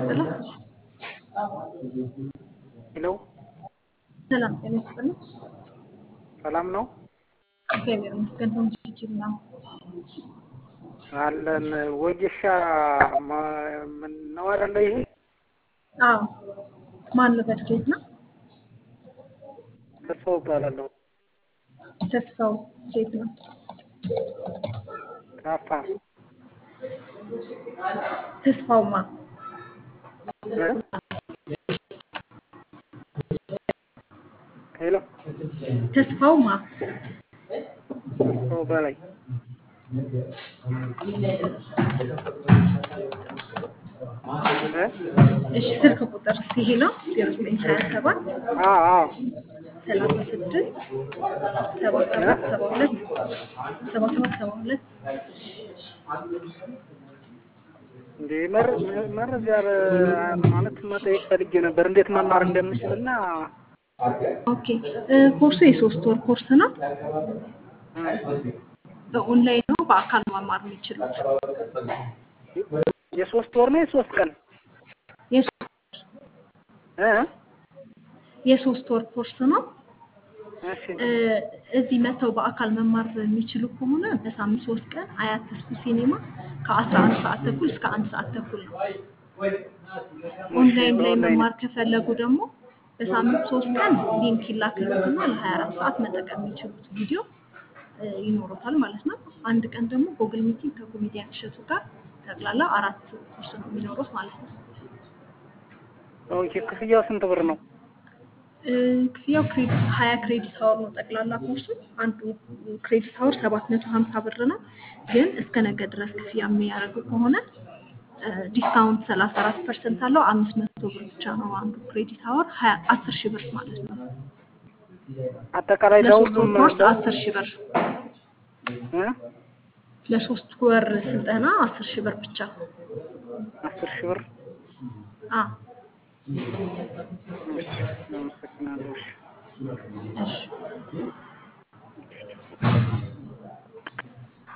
ሰላም ሄሎ ሰላም ጤና ይስጥልኝ። ሰላም ነው እግዚአብሔር ይመስገን። ተመስገን ነው። አለን ወጌሻ ማ- ምን ነው አይደለ? ይሄ አዎ ማን ነው? በድጌት ነው። ተስፋው እባላለሁ ተስፋው ሴት ነው። ከአፋር ተስፋውማ እ? ሄሎ ተስፋውማ ተስፋው በላይ እ? እሺ፣ ስልክ ቁጥር ይሄ ነው 0927 አዎ አዎ 36 77 72 77 72 እንዴ መር- መረጃ ረ- ማለት መጠየቅ ፈልጌ ነበር እንዴት መማር እንደምችልና ኦኬ እ፣ ኮርሱ የሶስት ወር ኮርስ ነው። በኦንላይን ነው በአካል መማር የሚችሉት። የሶስት ወር ነው የሶስት ቀን የሶ- እ? የሶስት ወር ኮርስ ነው። እሺ እ፣ እዚህ መተው በአካል መማር የሚችሉ ከሆነ በሳምንት ሶስት ቀን አያት ተስፉ ሲኔማ ከአስራ አንድ ሰዓት ተኩል እስከ አንድ ሰዓት ተኩል ነው። ኦንላይን ላይ በኦንላይን መማር ከፈለጉ ደግሞ በሳምንት ሶስት ቀን ሊንክ ይላክልዎትና ለሀያ አራት ሰዓት መጠቀም የሚችሉት ቪዲዮ እ፣ ይኖሩታል ማለት ነው። አንድ ቀን ደግሞ ጎግል ሚቲንግ ከኮሜዲያን እሸቱ ጋር ጠቅላላ አራት ኮርስ ነው የሚኖሩት ማለት ነው። ኦኬ ክፍያው ስንት ብር ነው? እ፣ ክፍያው ክሬዲት ሀያ ክሬዲት ሀወር ነው ጠቅላላ ኮርሱ። አንዱ ክሬዲት ሀወር ሰባት መቶ ሀምሳ ብር ነው። ግን እስከ ነገ ድረስ ክፍያ የሚያደርጉ ከሆነ እ፣ ዲስካውንት ሰላሳ አራት ፐርሰንት አለው። አምስት መቶ ብር ብቻ ነው አንዱ ክሬዲት ሀወር ሀያ አስር ሺህ ብር ማለት ነው። አጠቃላይ ለሶስት ወር ለሁሉም ኮርስ አስር ሺህ ብር እ? ለሶስት ወር ስልጠና አስር ሺህ ብር ብቻ። አስር ሺህ ብር አ እሺ